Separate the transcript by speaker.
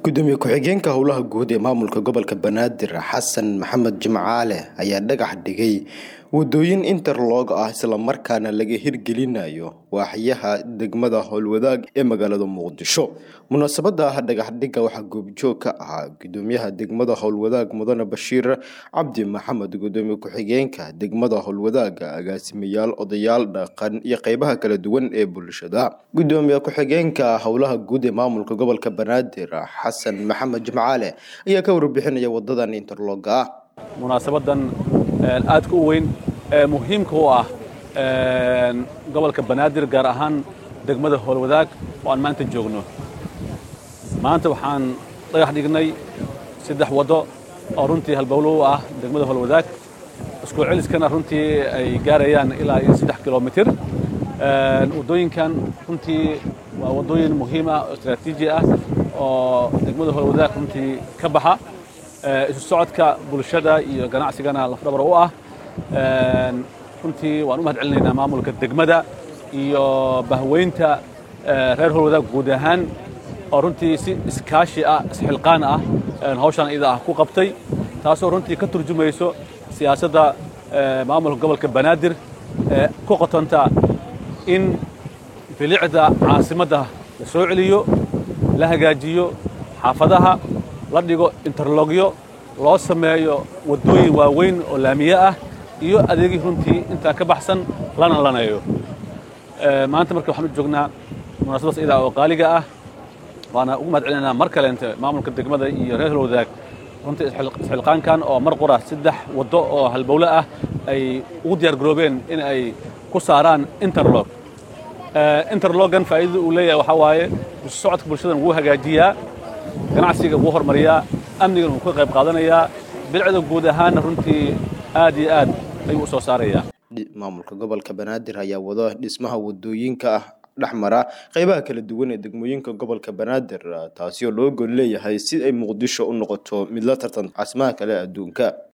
Speaker 1: gudoomiye ku-xigeenka howlaha guud ee maamulka gobolka banaadir xasan maxamed jimcaale ayaa dhagax dhigay wadooyin interlog ah islamarkaana laga hirgelinayo waaxyaha degmada howlwadaag ee magaalada muqdisho munaasabada dhagaxdhiga waxaa goobjoog ka ahaa gudoomiyaha degmada howlwadaag mudane bashiir cabdi maxamed gudoomiye ku-xigeenka degmada howlwadaag agaasimayaal odayaal dhaqan iyo qeybaha kala duwan ee bulshada gudoomiye ku-xigeenka howlaha guud ee maamulka gobolka banaadir xasan maxamed jimcaale ayaa ka warbixinaya wadadan interloga ah
Speaker 2: munaasabadan aadka u weyn ee muhiimka u ah gobolka banaadir gaar ahaan degmada howlwadaag oo aan maanta joogno maanta waxaan dhagax dhignay saddex waddo oo runtii halbowlo u ah degmada howlwadaag isku celiskana runtii ay gaarayaan ilaa iyo saddex kilomitir waddooyinkan runtii waa waddooyin muhiim ah oo istraatiiji ah oo degmada howlwadaag runtii ka baxa isu socodka bulshada iyo ganacsigana lafdhabar u ah runtii waan u mahad celinaynaa maamulka degmada iyo bahweynta reer howlwadaag guud ahaan oo runtii si iskaashi ah isxilqaan ah hawshaan iyada ah ku qabtay taasoo runtii ka turjumayso siyaasadda maamulka gobolka banaadir ee ku qotonta in bilicda caasimadda la soo celiyo la hagaajiyo xaafadaha la dhigo interlogyo loo sameeyo waddooyin waaweyn oo laamiye ah iyo adeegii runtii intaa ka baxsan lana laneeyo maanta marka waxaan u joognaa munaasabadaas iyadaa oo qaaliga ah waana ugu mahad celinaynaa mar kaleente maamulka degmada iyo reer halwadaag runtii isxilqaankan oo mar qura saddex waddo oo halbowle ah ay ugu diyaar garoobeen in ay ku saaraan interlog interlogan faa'iidada uu leeyahay waxaa waaye isu socodka bulshadan wuu hagaajiyaa ganacsiga wuu hormariyaa amnigan wuu ka qayb qaadanayaa bilcda guud ahaanna runtii aad iyo aad ayuu u soo saarayaa
Speaker 1: maamulka gobolka banaadir ayaa wado dhismaha wadooyinka ah dhexmara qeybaha kala duwan ee degmooyinka gobolka banaadir taasi oo loo gol leeyahay si ay muqdisho u noqoto mid la tartan caasimaha kale adduunka